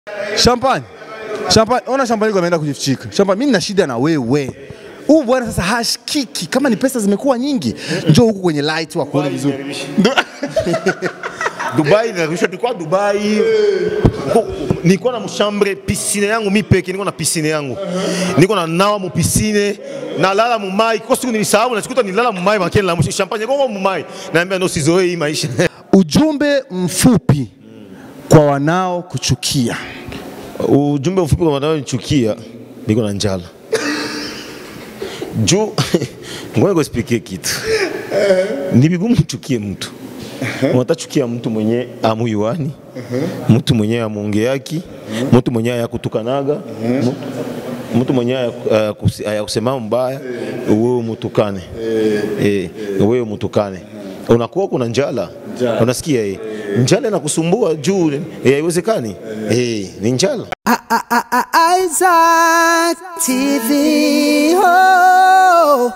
Champagne. Champagne, ona Champagne ameenda kujifichika. Champagne, mimi nina shida na wewe. Huu bwana sasa hashikiki. Kama ni pesa zimekuwa nyingi, njoo huku kwenye light wa kuona vizuri. Dubai nilirudishwa, tulikuwa Dubai, Ko- nilikuwa na mshambre piscine yangu mi peke, niko na piscine yangu, niko na nawa mu piscine nalala mumai. Kwa siku nilisahau, nachikuta nilala mumai makeni la mwisho champagne koko mumai, naambia ndo sizoee hii maisha Ujumbe mfupi kwa wanao kuchukia. Ujumbe mfupi kwa wanaonichukia, niko na njala juu ngoja nikuexplique kitu. Ni vigumu uchukie mtu, unatachukia mtu mwenye amuyuani, mtu mwenye amuongeaki, mtu mwenye ayakutukanaga, mtu- mtu mwenye ayakusi- ayakusema mbaya, wewe umutukane, eh, wewe umutukane unakuwa kuna njala, unasikia eh, njala inakusumbua juu eh, haiwezekani eh, ni njala. Isaac TV. Oh.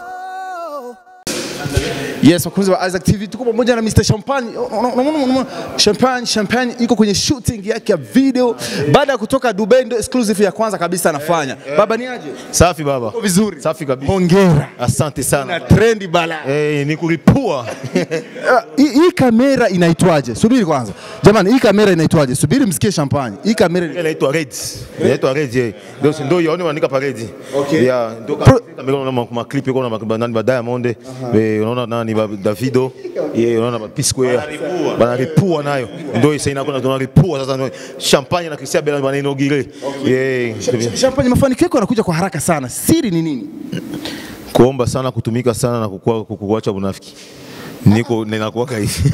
Yes, wakunzi wa Isaac TV tuko pamoja na Mr. Champagne. Unaona- unaona- unaona? Champagne, Champagne iko kwenye shooting yake ya video baada ya kutoka Dubai, ndio exclusive ya kwanza kabisa anafanya. Baba ni aje? Safi baba, Uko vizuri. safi kabisa. Hongera. Asante Na sana. trendi bala. Eh, ni kulipua. Ah, Hii hii kamera inaitwaje? Subiri kwanza. Jamani, hii kamera inaitwaje? Subiri msikie Champagne. Hii kamera Inaitwa Red. Inaitwa Red. eh. Ndio si ndio yaone wanaandika pa Red. Okay. Yeah, ndio kama kama unaona ma clip yako na nani ba Diamond, eh, unaona nani ba Davido, eh, unaona ba P Square. Banaripua nayo. Ndio sasa inakuwa tunaripua sasa ndio champagne na Christian Bella wanainogire. Eh, Champagne, mafanikio yako yanakuja kwa haraka sana. Siri ni nini? kuomba sana kutumika sana na kukua kukuacha unafiki. Niko ninakuwaka hivi.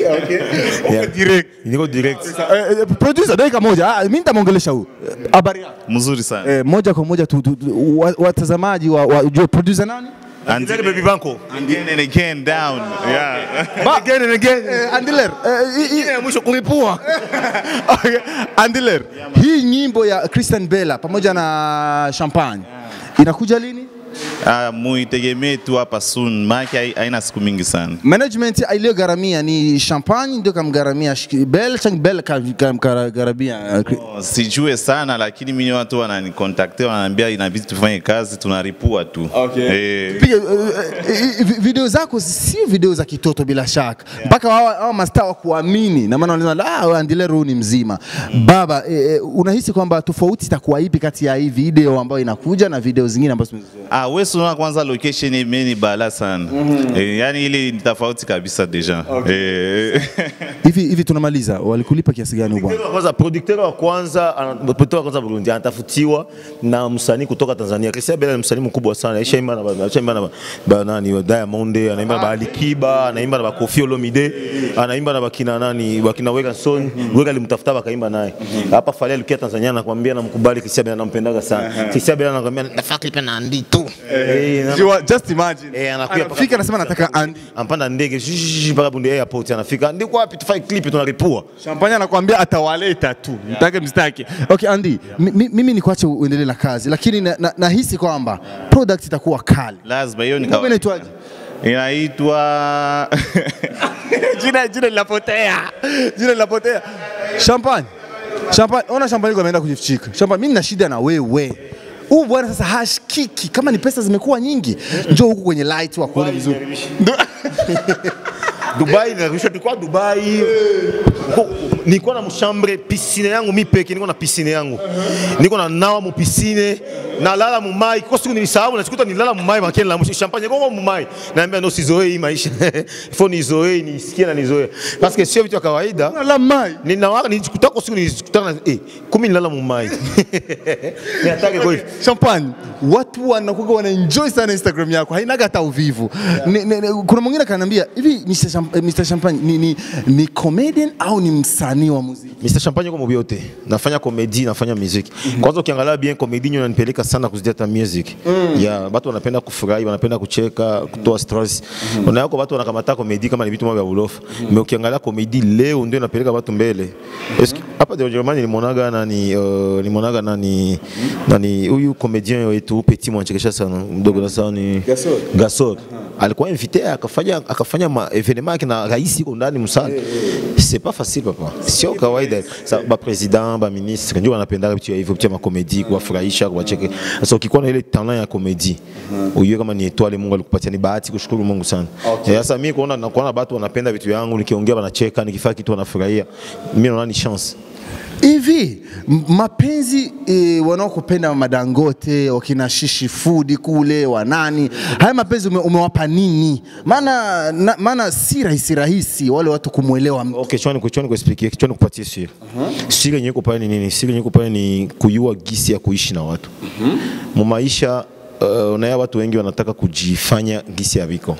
Yeah. Direct. Niko direct. Eh, eh, producer dakika moja. Ah, mimi nitamwongelesha huyu. Eh, Habari yako? mzuri sana Eh, moja kwa moja tu, tu, tu, wa- watazamaji wa, wa ujue producer nani? and Ndio baby banko. again and again down yeah Again and again. Eh, Andiler. Eh, hii- hii- Ya mwisho kulipua. Okay, Andiler. Hii nyimbo ya Christian Bella pamoja na Champagne inakuja lini? uh, muitegemee tu hapa soon maana haina siku mingi sana Management iliyogharamia ni Champagne ndio kamgharamia Sh- Bell, Chang Bell kam- kamgharamia. eh, Oh, sijue sana lakini mimi watu wananikontakte wananiambia inabidi tufanye kazi tunaripua tu eh, Piga, eh, eh, eh, video zako sio video za kitoto bila shaka mpaka hawa hawa mastaa wa kuamini na maana wanasema ah, wewe Andiler huyu ni mzima baba. Eh, eh, unahisi kwamba tofauti itakuwa ipi kati ya hii video ambayo inakuja na video zingine ambazo tumezizoea? Ah, wewe unaona kwanza location yenyewe ni bala sana. Eh, yani ile ni tofauti kabisa deja. Eh, Hivi hivi tunamaliza, walikulipa kiasi gani huyu bwana? Producteur wa kwanza producteur wa kwanza ana- producteur wa kwanza Burundi anatafutiwa na msanii kutoka Tanzania. Christian Bella ni msanii mkubwa sana. Aishaimba na ba- aishaimba na ba- ba nani wa Diamond, anaimba na ba Alikiba, anaimba na ba Koffi Olomide, anaimba na bakina nani, bakina Wega Son. Wega alimtafuta bakaimba naye. Hapa Fally alikia Tanzania anakuambia namkubali Christian Bella nampendaga sana. Christian Bella anakuambia nafaa clip na Andy tu. Eh, na- Jua, just imagine. Eh, anakuja Anafika paka- anasema nataka Andy. ampanda ndege shishi mpaka Bunde Airport anafika. Ndiko wapi tufai clip tunaripua. Champagne anakuambia atawaleta tu, mtake mstaki. Okay Andy, mi- mi- mimi nikuache uendelee na kazi, lakini na- na- nahisi kwamba product itakuwa kali. lazima hiyo ni Ngoma kawa- inaitwaje? inaitwa jina jina linapotea, jina linapotea. Champagne, Champagne, ona Champagne kwa ameenda kujifichika. Champagne, mimi nina shida na wewe. Huu bwana sasa hashikiki. Kama ni pesa zimekuwa nyingi, njoo huku kwenye light wa kuona vizuri. Dubai nilirudishwa, tulikuwa Dubai, Ko- nilikuwa na mshambre piscine yangu mi peke, niko na piscine yangu, niko na nawa mu piscine nalala mumai. Kwa siku nilisahau, nachikuta nilala mumai makeni la mwisho champagne koko mumai, naambia ndo sizoee hii maisha ifo nizoee, nisikie na nizoee, parce que sio vitu vya kawaida. La mai. Ninawa nilijikuta kwa siku nilijikuta na eh, kumi nilala mumai ni hatari kwa hivi Champagne, watu wanakuwa wana enjoy sana Instagram yako, hainaga hata uvivu. Ni, ni, ni, kuna mwingine kananiambia hivi Mr. Champ, eh, Mr. Champagne ni, ni, ni comedian au ni msanii wa muziki? Mr. Champagne kwa mobiote. Nafanya komedi, nafanya muziki. Kwanza ukiangalia bien komedi nyo inanipeleka sana kuzidi hata music. Ya watu wanapenda kufurahi, wanapenda kucheka, kutoa stress. Unayako watu wanakamata komedi kama ni vitu vya ulofa. Mais ukiangalia komedi leo ndio inapeleka watu mbele. Eski hapa de Germany nilimwonaga nani uh, nilimwonaga nani nani huyu comedian wetu Petit mwanachekesha sana mdogo na sana ni Gasol. Gasol alikuwa invité akafanya akafanya ma evenement yake na rais yuko ndani msana c'est pas facile papa sio kawaida sa ba president ba ministre ndio wanapenda vitu hivyo vitu ma comedy kuwafurahisha kuwacheke sasa ukikuwa na ile talent ya comedy ujue kama ni etwale Mungu alikupatia ni bahati kushukuru Mungu sana Eh, sasa mimi kuona na kuona watu wanapenda vitu yangu nikiongea wanacheka nikifanya kitu wanafurahia mimi naona ni chance hivi m- mapenzi e, wanaokupenda madangote wakina shishi fudi kule wanani haya mapenzi ume, umewapa nini maana na- maana si rahisi rahisi wale watu kumwelewa mtu. Okay, chwani chwani kuexpliquer, chwani kupatie siri. Siri yenyewe iko pale ni nini? Siri yenyewe iko pale ni kujua gisi ya kuishi na watu. Mu maisha uh, unaya watu wengi wanataka kujifanya gisi ya viko.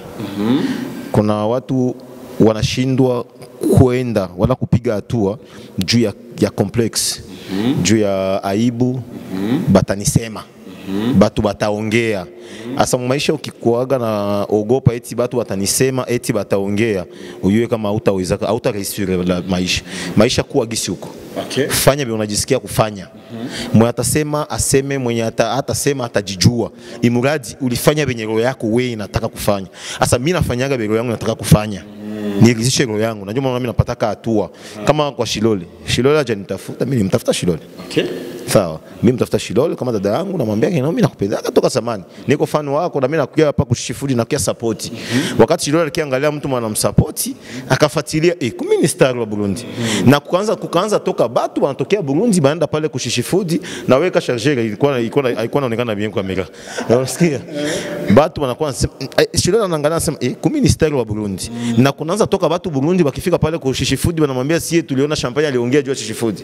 Kuna watu wanashindwa kwenda wala kupiga hatua juu ya, ya complex juu ya aibu batanisema batu bataongea asa mu maisha ukikuaga na ogopa eti batu batanisema eti bataongea uyue kama hautaweza hautareisure la maisha maisha kuwa gisi huko Okay. fanya vile unajisikia kufanya mwenye atasema aseme mwenye ata, hatasema atajijua imuradi ulifanya venye roho yako wewe inataka kufanya sasa mimi nafanyaga vile roho yangu inataka kufanya niridhishe roho yangu najua maana mimi napataka hatua kama kwa Shilole Shilole aje nitafuta mimi nimtafuta Shilole sawa mimi mtafuta Shilole kama dada yangu namwambia kina mimi nakupendaga toka zamani niko fan wako na mimi nakuja hapa kushifudi na kia support wakati Shilole alikiangalia mtu mwana msapoti akafuatilia eh kumi ni star wa Burundi na kuanza kukaanza toka batu wanatokea Burundi baenda pale kushishifudi na weka charger ilikuwa ilikuwa ilikuwa inaonekana bien kwa kamera unasikia batu wanakuwa wanasema eh, Shilole anaangalia anasema eh kumi ni star wa Burundi na kunaanza toka batu Burundi wakifika pale kushishifudi wanamwambia sie tuliona champagne aliongea juu ya shishifudi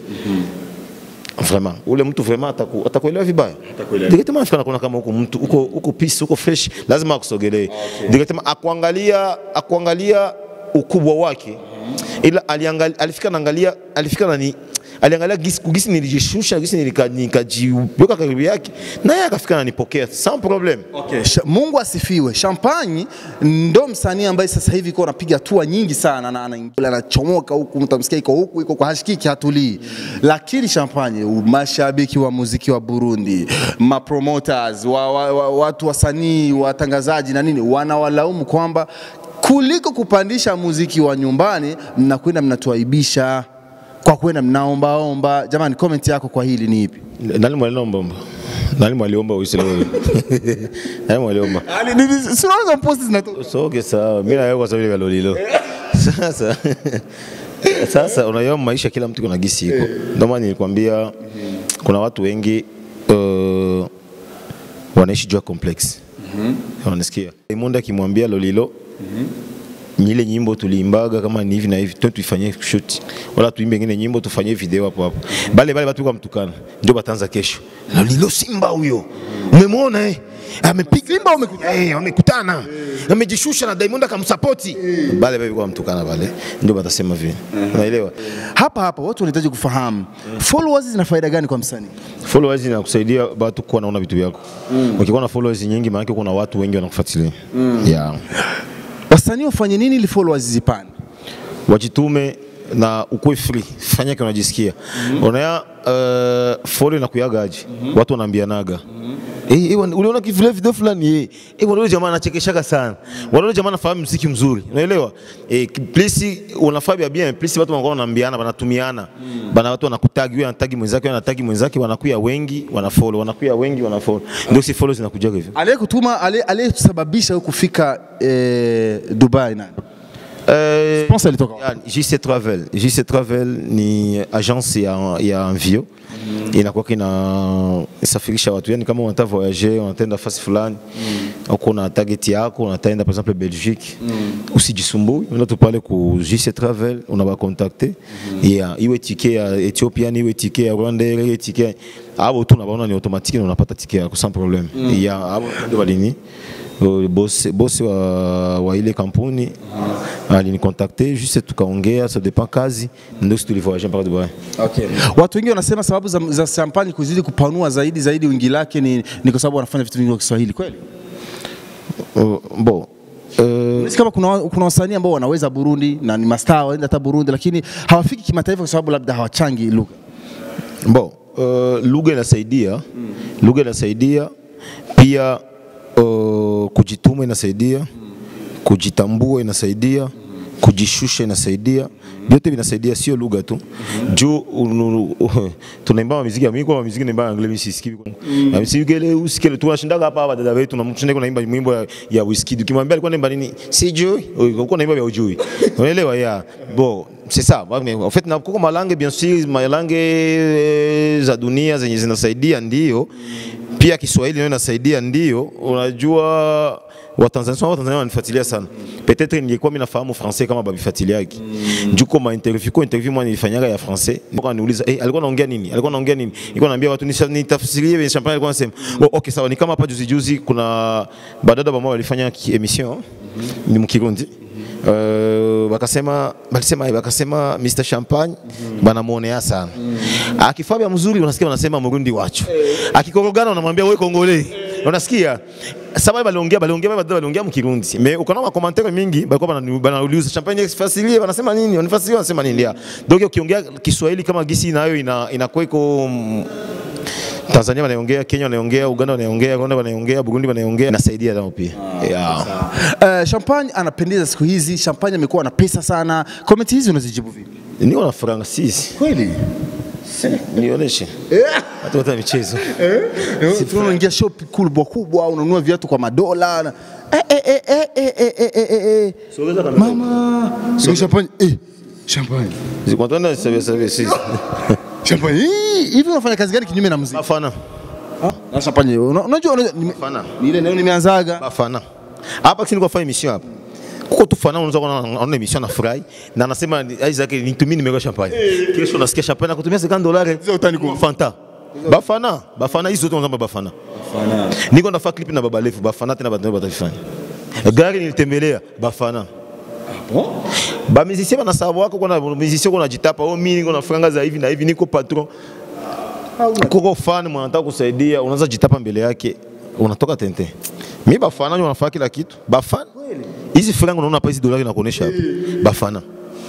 vraiment ule mtu vraiment ataku, atakuelewa vibaya directement afika nakuona kama huko mtu huko huko peace huko fresh lazima akusogelee okay. directement akuangalia akuangalia ukubwa wake ila aliangalia alifika naangalia alifika nani aliangalia gisi gisi nilijishusha gisi nilika- nikajiweka karibu yake naye akafika nanipokea sans problème Okay. Sha- Mungu asifiwe. Champagne ndo msanii ambaye sasa hivi iko anapiga hatua nyingi sana na anaingia anachomoka huku, mtamsikia iko huku iko kwa hashikiki hatulii. Lakini Champagne, mashabiki wa muziki wa Burundi, ma promoters, wa, wa, wa, watu wasanii, watangazaji na nini wanawalaumu kwamba kuliko kupandisha muziki wa nyumbani mnakwenda mnatuaibisha kwa kwenda mnaombaomba. Jamani, comment yako kwa hili ni ipi? nani mwaliomba nani mwaliomba uisilewe nani mwaliomba Ali, ni- ni- si unaona posti zinatoka soke sawa mimi na wewe kwa sababu ile kalolilo sasa sasa unaiona maisha kila mtu kuna gisi iko ndio maana nilikwambia kuna watu wengi uh, wanaishi juu ya complex wanasikia Diamond akimwambia Lolilo ni ile nyimbo tuliimbaga kama ni hivi na hivi tu tuifanyie shoot wala tuimbe ingine nyimbo tufanyie video hapo hapo bale bale watu kwa mtukana ndio bataanza kesho Lolilo Simba huyo umemwona eh amepiga Simba wamekutana eh wamekutana amejishusha na Diamond akamsupport bale bale kwa mtukana bale ndio batasema vile unaelewa hapa hapa watu wanahitaji kufahamu followers zina faida gani kwa msanii? followers inakusaidia watu kuwa naona vitu vyako ukikuwa na followers nyingi maana kuna watu wengi wanakufuatilia yeah Wasanii wafanye nini ili followers zipande? wajitume na ukuwe free, fanya kile unajisikia. Unaya uh, follow na kuyagaji watu wanaambianaga Eh, eh, wana- uliona kivile video fulani eh, eh, wale jamaa anachekeshaga sana. Wale jamaa anafahamu muziki mzuri. Unaelewa? Eh, ki- please unafanya bien, please watu wanakuwa wanaambiana, wanatumiana. Bana watu wanakutagi, wewe anatagi mwenzake, wewe anatagi mwenzake, wanakuya wengi, wanafollow, wanakuya wengi, wanafollow. Ndio si follow zinakuja hivyo. Aliyekutuma ale- aliyesababisha wewe kufika eh, Dubai nani? Eh, Sponsor alitoka wapi? Yani, JC Travel. JC Travel ni agence ya, ya Mvio inakuwa inasafirisha watu, yani kama unataka voyager, unatenda fasi fulani uko na target yako, unataenda par exemple Belgique, usijisumbui, unaenda tu pale ku JC Travel, unaba contacter yeah, iwe ticket ya Ethiopian, iwe ticket ya Rwanda, iwe ticket abo tu unabaona ni automatique na unapata ticket yako sans problème. Yeah, abo ndio walini Uh, bosi bosi wa, wa ile kampuni alinikontakte juste tukaongea, ça dépend kazi, ndio sisi tulivoyage mpaka Dubai. Okay. Watu wengi wanasema sababu za, za champagne kuzidi kupanua zaidi zaidi wingi lake ni, ni kwa sababu wanafanya vitu vingi kwa Kiswahili kweli? Uh, bon Unahisi kama kuna, wa- kuna wasanii ambao wanaweza Burundi na ni mastaa waenda hata Burundi, lakini hawafiki kimataifa kwa sababu labda hawachangi lugha. Bon, uh, lugha inasaidia lugha inasaidia pia uh, kujituma inasaidia kujitambua inasaidia kujishusha inasaidia vyote vinasaidia, sio lugha tu juu unu- uh, tunaimba muziki ya miko muziki naimba anglais mimi sisikii mm. usikele usikele tunashindaga hapa hapa dada wetu tunamshinda kunaimba mwimbo ya, ya Wizkid ukimwambia alikuwa naimba nini sijui uko naimba vya ujui unaelewa ya bon c'est ça Mais en fait na kuko malange bien sûr malange eh, za dunia zenye zinasaidia ndio pia Kiswahili nayo inasaidia ndio unajua Watanzania sana Watanzania wananifuatilia sana. Peut-être ningekuwa mimi nafahamu français kama babifuatiliaki. Mm. Juko ma interview kwa interview mwana nilifanyaga ya français. Nilikuwa niuliza eh, alikuwa anaongea nini? Alikuwa anaongea nini? Nilikuwa naambia watu nisha- nitafsirie vile champagne alikuwa anasema. Oh, okay sawa ni kama hapa juzi juzi kuna badada ambao walifanya ki- emission ni mkirundi. Uh, wakasema balisema wakasema Mr Champagne banamuonea sana. Akifaa vya mzuri unasikia wanasema Murundi wacho. Akikorogana unamwambia wewe Kongole. Unasikia? Sababu baliongea baliongea bado baliongea mkirundi. Me ukaona ma commentaire mingi balikuwa bana- banauliza Champagne fasilie wanasema nini? Wanafasilia wanasema nini? ya. Donc ukiongea Kiswahili kama gisi nayo ina inakuwa iko mm, Tanzania wanaongea, Kenya wanaongea, Uganda wanaongea, Rwanda wanaongea, Burundi wanaongea, nasaidia nao pia. Yeah. Uh, Champagne anapendeza siku hizi, Champagne amekuwa na pesa sana. Comment hizi unazijibu vipi? Niko na franga sisi. Kweli? Nionyeshe. Hata hata michezo. Si tunaingia shop kubwa kubwa, unanunua viatu kwa madola. na- Eh, eh, eh, eh, eh, eh, eh, eh, eh, eh. Sogeza kamera. Mama, so Champagne, eh, Champagne. Zikwatana sabe sabe sisi. Champagne. Hii, Hivi unafanya kazi gani kinyume na muziki? Bafana. Na Champagne, una- unajua unajua nime- Bafana. ni ile neno nimeanzaga. Bafana. Hapa kisi niko fanya emission hapa. Kuko tu fana unaweza kuona anaona emission na furahi na anasema Isaac nitumie nimero ya champagne. Kesho nasikia champagne nakutumia 50 dollars. Sio utani kwa- Fanta. Bafana, Bafana hizo zote wanasema Bafana. Niko nafanya clip na Baba Lefu, Bafana tena batao batafanya. Gari nilitembelea Bafana. Ba musicien bana sababu wako kuna musicien kuna jitapa, oh mimi niko na franga za hivi na hivi niko patron. Kuko fan mwanataka kusaidia, unaanza jitapa mbele yake, unatoka tente. Mimi Bafana ndio wanafanya kila kitu. Bafana. Hizi franga unaona hapa hizi dolari nakuonesha hapa. Bafana.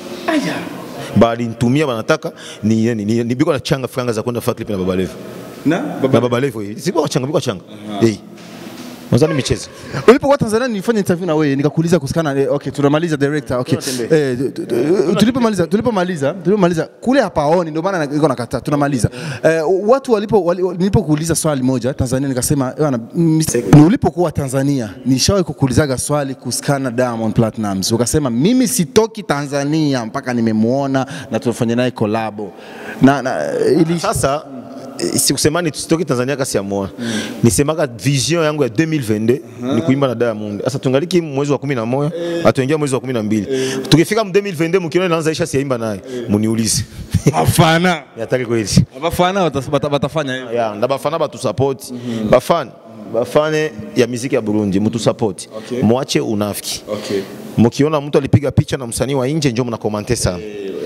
Bali nitumia wanataka ni ni, ni, ni biko na changa franga za kwenda fanya clip na Baba Lefu. Na Na Baba Lefu hii. Siko changa biko changa. Eh. Mwanzani michezo. Ulipokuwa Tanzania nilifanya interview na wewe nikakuuliza kuhusikana eh, okay tunamaliza director okay eh, tu- tu- tu- tulipomaliza tulipomaliza tulipomaliza kule hapaoni ndio maana niko nakataa tunamaliza eh, watu walipo wali- nilipokuuliza swali moja Tanzania nikasema bwana mis- ni ulipokuwa Tanzania nishawahi kukuulizaga swali kuhusikana Diamond Platnumz ukasema mimi sitoki Tanzania mpaka nimemuona na tunafanya naye collabo na, na ili Sasa eh, sikusemani tusitoki Tanzania kasi ya moa. Nisemaga vision yangu ya 2022 ni kuimba na Diamond. Sasa tungaliki mwezi wa 11, atuingia mwezi wa 12. Tukifika mu 2022 mkiona inaanza isha siimba naye, muniulize. afana Yataki kweli. afana watafanya hivyo Ya, na bafana batu support. Bafana bafane ya muziki ya Burundi mtu support. Okay. Mwache unafiki. okay Mkiona mtu alipiga picha na msanii wa nje njoo mnakomante sana.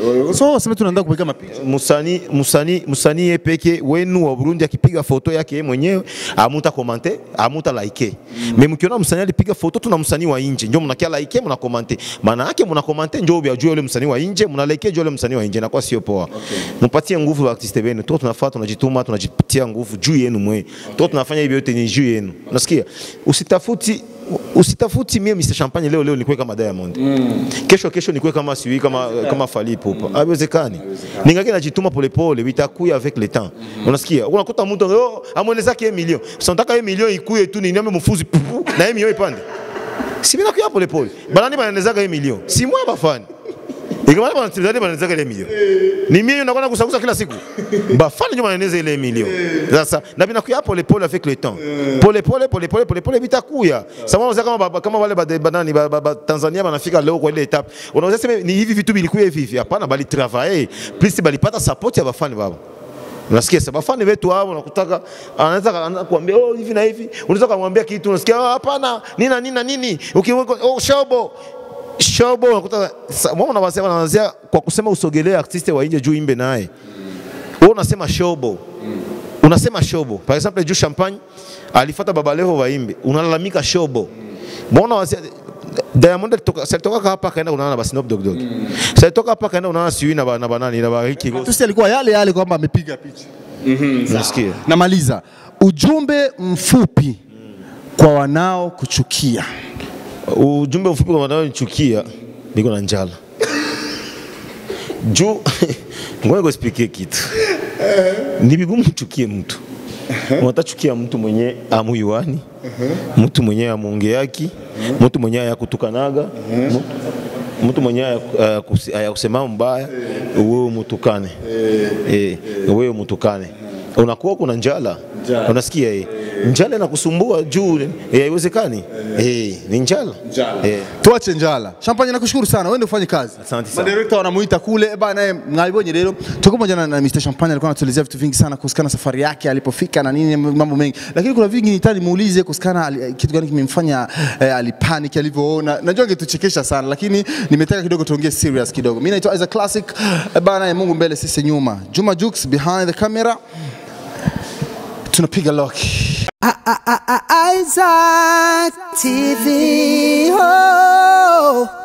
so waseme tunaenda kupiga mapicha Musani musani musani ye peke wenu wa Burundi akipiga foto yake yeye mwenyewe amuta komante amuta like. Me mkiona msanii alipiga foto tu na msanii wa nje njoo mnakia like mna komante. Maana yake mna komante njoo byajua yule msanii wa nje mna like juu yule msanii wa nje na kwa sio poa. Mpatie nguvu wa artiste wenu. Tu tunafaa tunajituma tunajipatia nguvu juu yenu mwe. Tu tunafanya hivi yote ni juu yenu. Unasikia? Usitafuti usitafuti mie Mr Champagne leo leo nikuwe kama Diamond. Kesho kesho nikuwe kama siwi kama kama Fally Ipupa. Haiwezekani. Ningaki najituma polepole vitakuya avec le temps. Unasikia? Unakuta mtu oh, amwelezake milioni. Sasa nataka hiyo milioni ikuye tu ni nyame mfuzi pupu, na hiyo milioni ipande. Si bila kuya polepole. Banani banaelezaka hiyo milioni. Si mwa bafani. Ikamana bana tibizani banaelezaka ile milioni. Ni mimi nakwenda kusakusa kila siku. Bafani ndio banaeleza ile milioni. Sasa na binakuya polepole avec le temps. Polepole polepole polepole vitakuya. Sasa unaweza kama baba- kama wale ba- banani ba- ba- ba- Tanzania banafika leo kwa ile etape. Unaweza sema ni hivi vitu vilikuwa hivi hivi. Hapana bali travailler. Plus balipata support ya bafani baba. Unasikia sasa bafani wetu hao unakutaka anaweza anaanza kuambia oh hivi na hivi. Unaweza kumwambia kitu unasikia "Oh, hapana nina nina nini. Ukiweka oh shobo shobo unakuta sa- mbona wanasema wanaanzia kwa kusema usogelee artiste wa nje juu imbe naye. Wewe unasema shobo. Unasema shobo. Par exemple juu champagne alifuata baba levo waimbe. Unalalamika shobo. Mbona wasi Diamond alitoka salitoka hapa akaenda kunaona na ba Snoop Dogg Dogg. Salitoka hapa akaenda kunaona siwi na ba- na banani na ba Ricky Ross. Tusi alikuwa yale yale kwamba amepiga picha. Unasikia? Namaliza, ujumbe mfupi kwa wanao kuchukia. Ujumbe mfupi kwa wanaonichukia, niko na njala juu ngoja nikuexplique kitu. Ni vigumu uchukie mtu, unatachukia mtu mwenye amuyuani, mtu mwenye amuongeaki, mtu mwenye ayakutukanaga, mtu- mtu mwenye ayakusi- ayakusema mbaya, wewe umutukane, eh, wewe umutukane, unakuwa kuna njala, unasikia eh, njala inakusumbua juu eh, haiwezekani, eh, ni njala, eh. Tuache njala. Champagne nakushukuru sana. Wewe ndio ufanye kazi. Asante sana. Madirekta wanamuita kule eh, bana naye mngalibonye leo. Tuko pamoja na, na Mr. Champagne alikuwa anatuelezea vitu vingi sana kuhusiana na safari yake alipofika na nini mambo mengi. Lakini kuna vingi nitani muulize kuhusiana ali- kitu gani kimemfanya eh, alipanic alivyoona. Najua angetuchekesha sana lakini nimetaka kidogo tuongee serious kidogo. Mimi naitwa Isaac Classic. Eh, bana eh, Mungu mbele sisi nyuma. Juma Jux behind the camera. Tunapiga lock. Isaac TV. Oh.